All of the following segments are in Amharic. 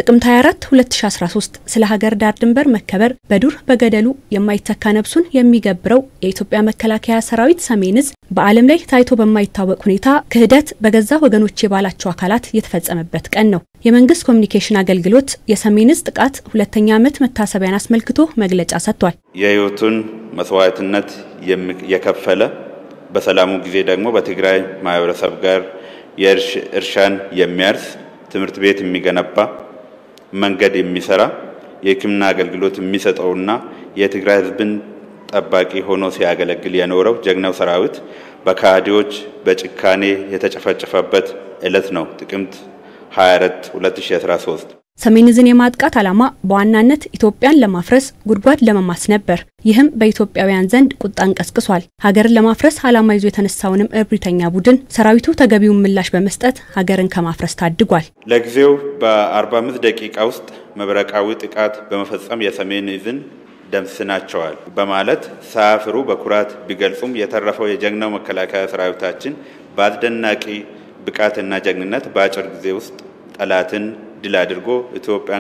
ጥቅምት 24 2013 ስለ ሀገር ዳር ድንበር መከበር በዱር በገደሉ የማይተካ ነፍሱን የሚገብረው የኢትዮጵያ መከላከያ ሰራዊት ሰሜን ዕዝ በዓለም ላይ ታይቶ በማይታወቅ ሁኔታ ክህደት በገዛ ወገኖች የባላቸው አካላት የተፈጸመበት ቀን ነው። የመንግስት ኮሚኒኬሽን አገልግሎት የሰሜን ዕዝ ጥቃት ሁለተኛ ዓመት መታሰቢያን አስመልክቶ መግለጫ ሰጥቷል። የህይወቱን መስዋዕትነት የከፈለ በሰላሙ ጊዜ ደግሞ በትግራይ ማህበረሰብ ጋር የእርሻን የሚያርስ ትምህርት ቤት የሚገነባ መንገድ የሚሰራ የሕክምና አገልግሎት የሚሰጠውና የትግራይ ህዝብን ጠባቂ ሆኖ ሲያገለግል የኖረው ጀግናው ሰራዊት በካህዲዎች በጭካኔ የተጨፈጨፈበት ዕለት ነው ጥቅምት 24 2013። ሰሜን ዕዝን የማጥቃት ዓላማ በዋናነት ኢትዮጵያን ለማፍረስ ጉድጓድ ለመማስ ነበር። ይህም በኢትዮጵያውያን ዘንድ ቁጣን ቀስቅሷል። ሀገርን ለማፍረስ ዓላማ ይዞ የተነሳውንም እብሪተኛ ቡድን ሰራዊቱ ተገቢውን ምላሽ በመስጠት ሀገርን ከማፍረስ ታድጓል። ለጊዜው በ45 ደቂቃ ውስጥ መብረቃዊ ጥቃት በመፈጸም የሰሜን ዕዝን ደምስናቸዋል በማለት ሳያፍሩ በኩራት ቢገልጹም የተረፈው የጀግናው መከላከያ ሰራዊታችን በአስደናቂ ብቃትና ጀግንነት በአጭር ጊዜ ውስጥ ጠላትን ድል አድርጎ ኢትዮጵያን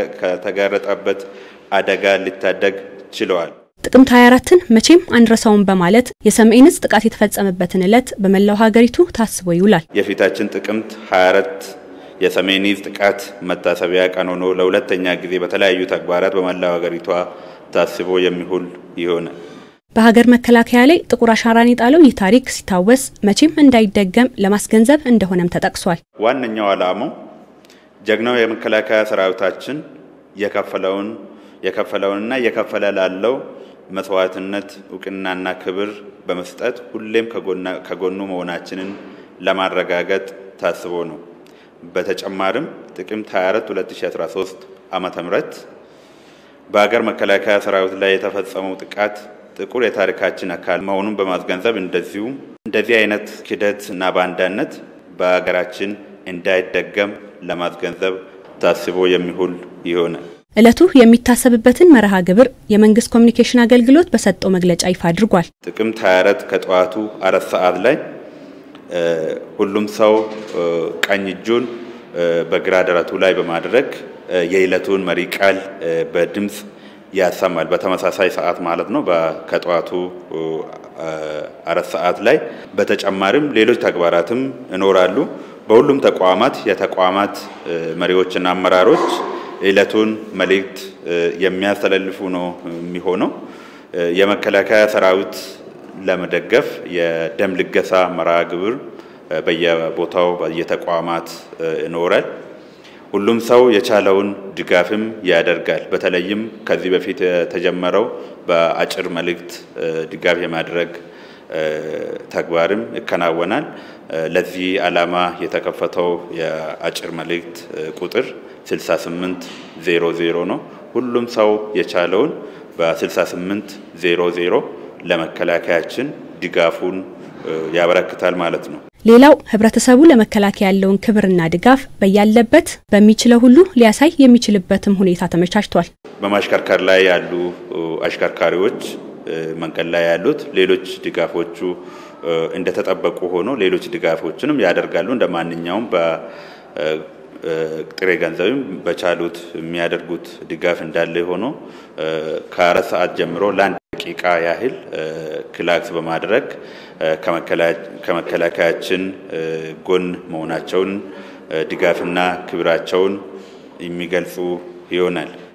ከተጋረጠበት አደጋ ሊታደግ ችለዋል። ጥቅምት 24ን መቼም አንረሳውም በማለት የሰሜን ዕዝ ጥቃት የተፈጸመበትን ዕለት በመላው ሀገሪቱ ታስቦ ይውላል። የፊታችን ጥቅምት 24 የሰሜን ዕዝ ጥቃት መታሰቢያ ቀን ሆኖ ለሁለተኛ ጊዜ በተለያዩ ተግባራት በመላው ሀገሪቷ ታስቦ የሚውል ይሆናል። በሀገር መከላከያ ላይ ጥቁር አሻራን የጣለው ይህ ታሪክ ሲታወስ መቼም እንዳይደገም ለማስገንዘብ እንደሆነም ተጠቅሷል። ዋነኛው ዓላማው ጀግናው የመከላከያ ሰራዊታችን የከፈለውን የከፈለውንና እየከፈለ ላለው መስዋዕትነት እውቅናና ክብር በመስጠት ሁሌም ከጎኑ መሆናችንን ለማረጋገጥ ታስቦ ነው። በተጨማሪም ጥቅምት 24 2013 ዓመተ ምህረት በሀገር መከላከያ ሰራዊት ላይ የተፈጸመው ጥቃት ጥቁር የታሪካችን አካል መሆኑን በማስገንዘብ እንደዚሁም እንደዚህ አይነት ክደት እና ባንዳነት በሀገራችን እንዳይደገም ለማስገንዘብ ታስቦ የሚውል ይሆናል። ዕለቱ የሚታሰብበትን መርሃ ግብር የመንግስት ኮሚኒኬሽን አገልግሎት በሰጠው መግለጫ ይፋ አድርጓል። ጥቅምት 24 ከጠዋቱ አራት ሰዓት ላይ ሁሉም ሰው ቀኝ እጁን በግራ ደረቱ ላይ በማድረግ የዕለቱን መሪ ቃል በድምፅ ያሰማል። በተመሳሳይ ሰዓት ማለት ነው ከጠዋቱ አራት ሰዓት ላይ። በተጨማሪም ሌሎች ተግባራትም ይኖራሉ። በሁሉም ተቋማት የተቋማት መሪዎችና አመራሮች ዕለቱን መልእክት የሚያስተላልፉ ነው የሚሆነው። የመከላከያ ሰራዊት ለመደገፍ የደም ልገሳ መርሃ ግብር በየቦታው በየተቋማት ይኖራል። ሁሉም ሰው የቻለውን ድጋፍም ያደርጋል። በተለይም ከዚህ በፊት የተጀመረው በአጭር መልእክት ድጋፍ የማድረግ ተግባርም ይከናወናል። ለዚህ ዓላማ የተከፈተው የአጭር መልእክት ቁጥር 6800 ነው። ሁሉም ሰው የቻለውን በ6800 ለመከላከያችን ድጋፉን ያበረክታል ማለት ነው። ሌላው ህብረተሰቡ ለመከላከያ ያለውን ክብርና ድጋፍ በያለበት በሚችለው ሁሉ ሊያሳይ የሚችልበትም ሁኔታ ተመቻችቷል። በማሽከርከር ላይ ያሉ አሽከርካሪዎች መንገድ ላይ ያሉት ሌሎች ድጋፎቹ እንደተጠበቁ ሆኖ ሌሎች ድጋፎችንም ያደርጋሉ። እንደ ማንኛውም በጥሬ ገንዘብም በቻሉት የሚያደርጉት ድጋፍ እንዳለ ሆኖ ከአራት ሰዓት ጀምሮ ለአንድ ደቂቃ ያህል ክላክስ በማድረግ ከመከላከያችን ጎን መሆናቸውን ድጋፍና ክብራቸውን የሚገልጹ ይሆናል።